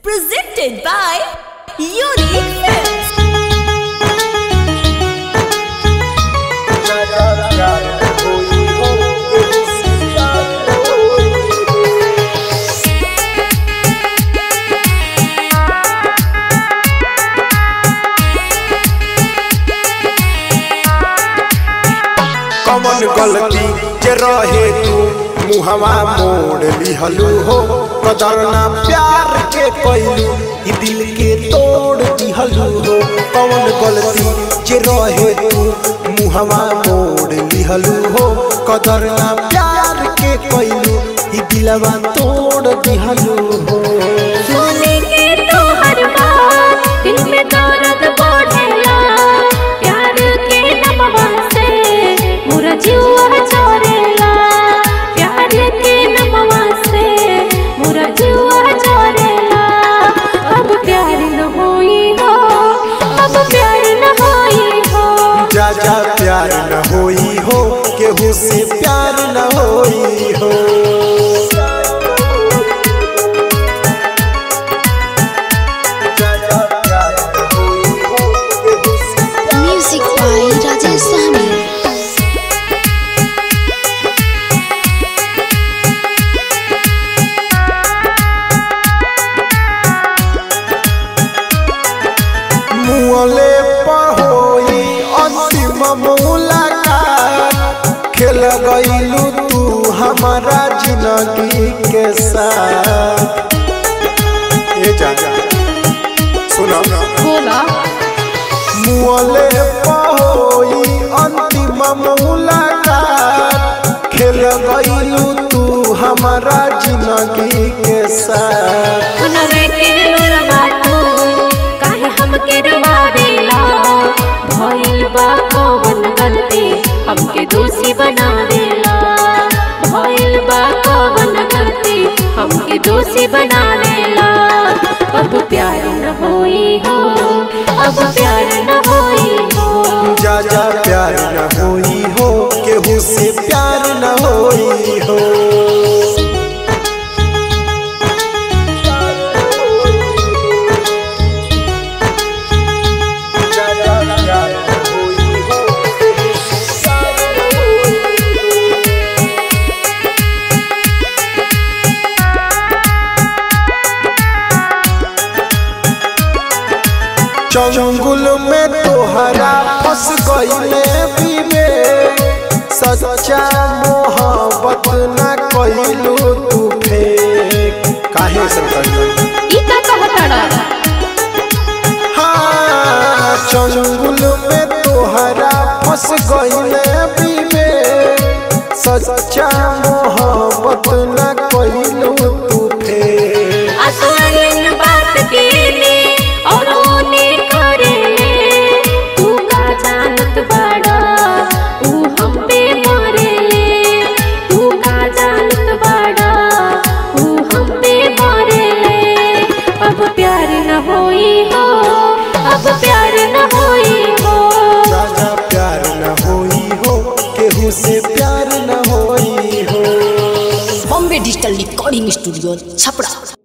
Presented by Unique Films. कमन गलती जे रहे तू मुहवा मोड़ लिहलू हो कदरना प्यार के कैलू ई दिल के तोड़ दिहलू हो कमन गलती जे रहे तू मुहवा मोड़ लिहलू हो कदरना प्यार के कैलू ई दिलवा तोड़ दिहलू हो सुने के तो हर बात दिल में दर्द बढ़ेला प्यार के नमवा से मोरा जीवा चोरेला प्यार के नमवा से मोरा जीवा चोरेला अब प्यार न होई हो अब प्यार न होई हो जा जा प्यार न होई हो केहू से प्यार न होई हो जा जा प्यार न होई हो केहू से Music by Rajesh Sami. मुअले पहोई अंतिम मुलाकात खेल गईलू तू हमारा जिंदगी के साथ ए जा सुना बोला मुअले पहोई अंतिम मुलाकात खेल गईलू तू हमारा जिंदगी के साथ सुनरे के लोरवा तू काहे हमके रवावेला भइल बा कौन गलती हमके दोषी बनावेला भइल बा कौन गलती हमके दोषी बनावेला अब प्यार न होई हो अब प्यार न होई हो जा जा प्यार न होई हो केहू से प्यार न होई हो जा जा प्यार न होई हो, केहू से प्यार न होई हो। चंगुल में तोहरा फंस गईले बीबे सच्चा मोहब्बत न कइलू तू फेक काहे से कइलू ई का कहतड़ा हाँ चंगुल में तोहरा फंस गईले बीबे सच्चा मोहब्बत न कइलू तू फेक असलन बात के ले और ओने करे ले तू का जानत बाड़ा तू हम पे मरे ले तू का जानत बाड़ा तू हम पे मरे ले अब प्यार न होई हो अब प्यार न होई हो राजा प्यार न होई हो केहू से प्यार न होई हो Bombay Digital Recording Studio, Chapra.